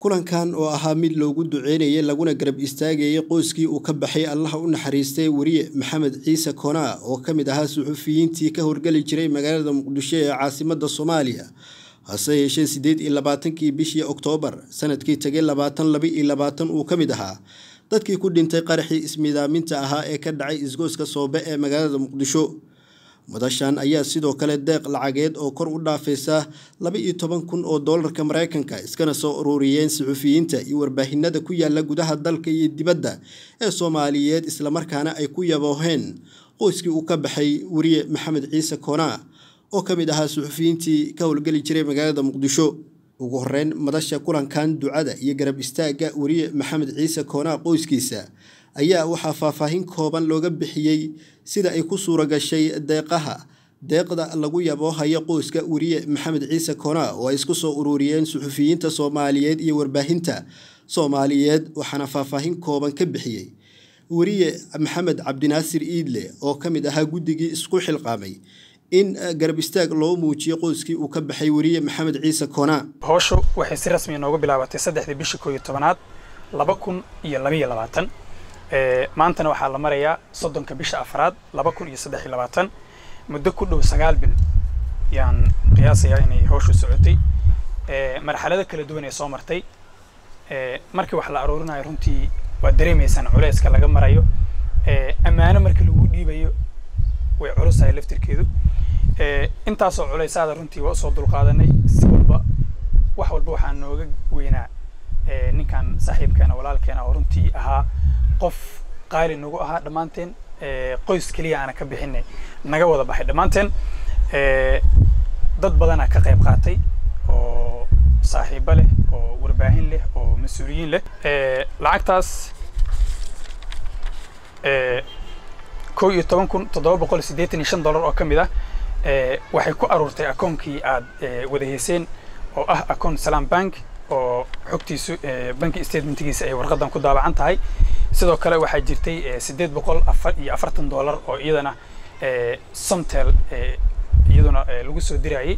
kulankan oo ahaa mid loogu duceynayay laguna garab istaagayay qoyskii uu ka baxay allaha u naxariistay weriye maxamed ciise koonaa oo ka mid ahaa suxufiyiintii ka horgeli jiray magaalada muqdisho ee caasimada soomaaliya hase yeeshee siddeed iyo labaatankii bishii oktoobar sanadkii tegay labaatan laba iyo labaatan uu ka mid ahaa dadkii ku dhintay qaraxii ismiidaaminta ahaa ee ka dhacay isgooska soobe ee magaalada muqdisho madashan ayaa sidoo kale deeq lacageed oo kor u dhaafaysa laba iyo toban kun oo doolarka maraykanka iskana soo ururiyeen suxufiyiinta iyo warbaahinada ku yaala gudaha dalka iyo dibadda ee soomaaliyeed islamarkaana ay ku yabooheen qoyskii uu ka baxay weriye maxamed ciise koonaa oo ka mid ahaa suxufiyiintii ka howlgeli jiray magaalada muqdisho ugu horeyn madasha kulankan ducada iyo garab istaagga weriye maxamed ciise koonaa qoyskiisa ayaa waxaa faahfaahin kooban looga bixiyey sida ay ku suura gashay deeqaha deeqda lagu yaboohayo qoyska weriye maxamed ciise koonaa oo ay isku soo ururiyeen suxufiyiinta soomaaliyeed iyo warbaahinta soomaaliyeed waxaana faahfaahin kooban ka bixiyey weriye maxamed cabdinaasir iidle oo ka mid ahaa guddigii isku xilqaamay in garab istaag loo muujiyo qoyskii uu ka baxay weriye maxamed ciise koonaa howshu waxay si rasmi nooga bilaabatay saddexdii bishii koo iyo tobanaad laba kun iyo labaiyo labaatan maantana waxaa la marayaa soddonka bisha afraad laba kun iyo saddex iyo labaatan muddo ku dhow sagaal bil yaan qiyaasayaa inay howshu socotay marxalado kala duwan ee soo martay markii wax la aruurinayo runtii waad dareemaysaan culeyska laga marayo ammaano markii lagu dhiibayo way culusahay laftirkeedu intaasoo culeysaada runtii waa usoo dulqaadanay si walba wax walba waxaa nooga weynaa ninkan saaxiibkeena walaalkeena oo runtii ahaa qof qaali nagu ahaa dhammaanteen qoys keliya aana ka bixinay naga wada baxay dhammaanteen dad badanaa ka qayb qaatay oo saaxiibo leh oo warbaahin leh oo mas-uuliyiin leh lacagtaas kow iyo toban kun toddoba boqol siddeetan iyo shan dollar oo ka mid ah waxay ku aruurtay akoonkii aad wada heyseen oo ah akoon salaam bank oo xogtiisu banki statementigiisa ay warqadan ku daabacan tahay sidoo kale waxaa jirtay siddeed boqol afar iyo afartan dollar oo iyadana somtel iyaduna lagu soo dirayay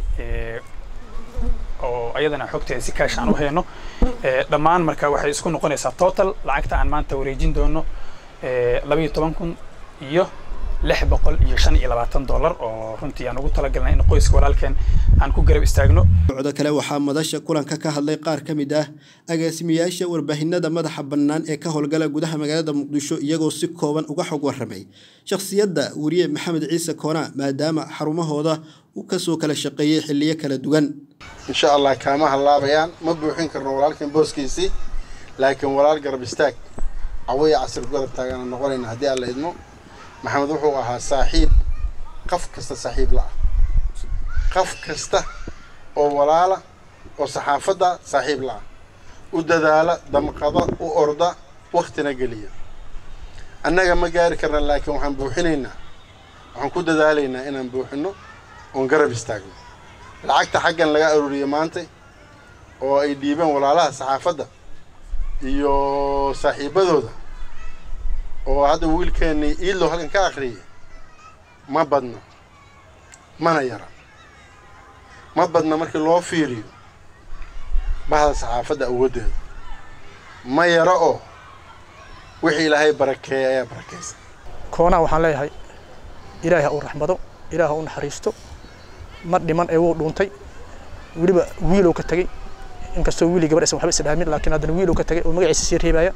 oo iyadana xogteeda si kaash aan u hayno dhammaan marka waxay isku noqonaysaa total lacagta aan maanta wareejin doono labaiyo toban kun iyo lix boqol iyo shan iyo labaatan dollar oo runtii aan ugu talagalnay in qoyska walaalkeen aan ku garab istaagno socdo kale waxaa madasha kulanka ka hadlay qaar ka mid ah agaasimayaasha warbaahinada madaxa bannaan ee ka howlgala gudaha magaalada muqdisho iyagoo si kooban uga xog warramay shakhsiyadda weriye maxamed ciise koonaa maadaama xarumahooda uu kasoo kala shaqeeyey xilliyo kala duwan insha allah kaama hallaabayaan ma buuxin karno walaalkan booskiisii laakiin walaal garab istaag cawaya casir garab taagana noqonayna haddii aan la idmo maxamed wuxuu ahaa saaxiib qof kasta saaxiib la ah qof kasta oo walaala oo saxaafadda saaxiib la ah u dadaala damqada u orda waktina geliya annaga ma gaari karna laakiin waxaan buuxinaynaa waxaan ku dadaalaynaa inaan buuxino oon garab istaagno lacagta xaggan laga aruuriyey maanta oo ay dhiibeen walaalaha saxaafadda iyo saaxiibadooda oo hadda wiilkeennii iidlow halkan ka akhriyay ma badna mana yara ma badna markii loo fiiriyo bahda saxaafadda awooddeeda ma yara oo wixii ilaahay barakeeya ayaa barakaysa koonaa waxaan leeyahay ilaahay ha uu raxmado ilaah ha u naxariisto ma dhiman ee wuu dhuuntay weliba wiilow ka tegey inkastoo wiili gabadh aysan waxba isdhaamin laakiin haddana wiilow ka tegay oo magaciisa sii reebaya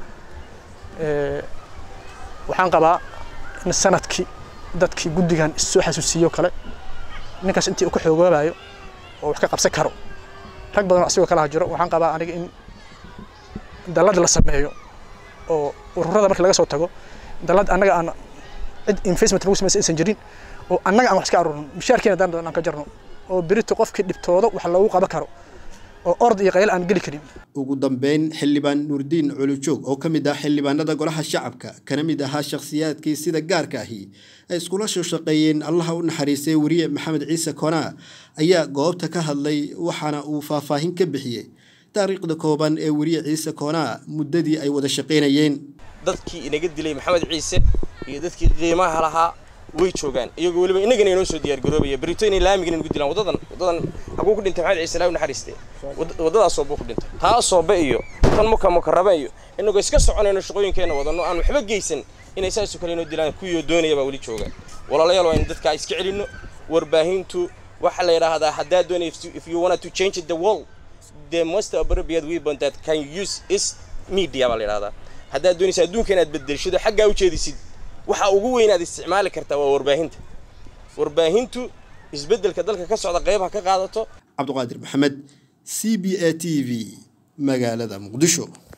waxaan qabaa in sanadkii dadkii guddigan issoo xasuusiiyo kale ninkaas intii uu ka xoogoobayo oo wax ka qabsan karo rag badan asigoo kalaha jiro waxaan qabaa aniga in dallad la sameeyo oo ururada markii laga soo tago dallad annaga aan cid investment lagu samaysa aysan jirin oo annaga aan wax iska aruurno mushaarkeena daan aan ka jarno oo berito qofkii dhibtoodo wax loogu qaban karo oo ord iyo qayl aan geli karin ugu dambeyn xildhibaan nuurdiin culujoog oo ka mid ah xildhibaanada golaha shacabka kana mid ahaa shakhsiyaadkii sida gaarka ahi ay iskula soo shaqeeyeen allaha u naxariistay weriye maxamed ciise koonaa ayaa goobta ka hadlay waxaana uu faahfaahin ka bixiyey taariikhda kooban ee weriye ciise koonaa muddadii ay wada shaqaynayeen dadkii inaga dilay maxamed ciise iyo dadkii qiimaha lahaa way joogaan iyagoo weliba innagana inoo soo diyaargaroobaya berito inay laamigan nagu dilaan waddadan waddadan haguu ku dhintay maxamed ciise ilaahi u naxariistee waddadaas sooba ku dhintay taa soobe iyo tan muka mukarrabe iyo innagoo iska soconayno shaqooyinkeenna wadanno aan waxba geysan inay saasoo kale inoo dilaan kuwiioo doonaya baa weli jooga walaalayaal waa in dadka iska celinno warbaahintu waxaa la yidhaahdaa haddaad doonay if you wanted to change the world the most appropriate weapon that can use is media baa la yidhahdaa haddaad doonaysa adduunka inaad bedelshido xaggaa u jeedisid waxa ugu weyn aad isticmaali kartaa waa warbaahinta warbaahintu isbeddelka dalka ka socda qaybaha ka qaadato cabduqaadir maxamed c b a t v magaalada muqdisho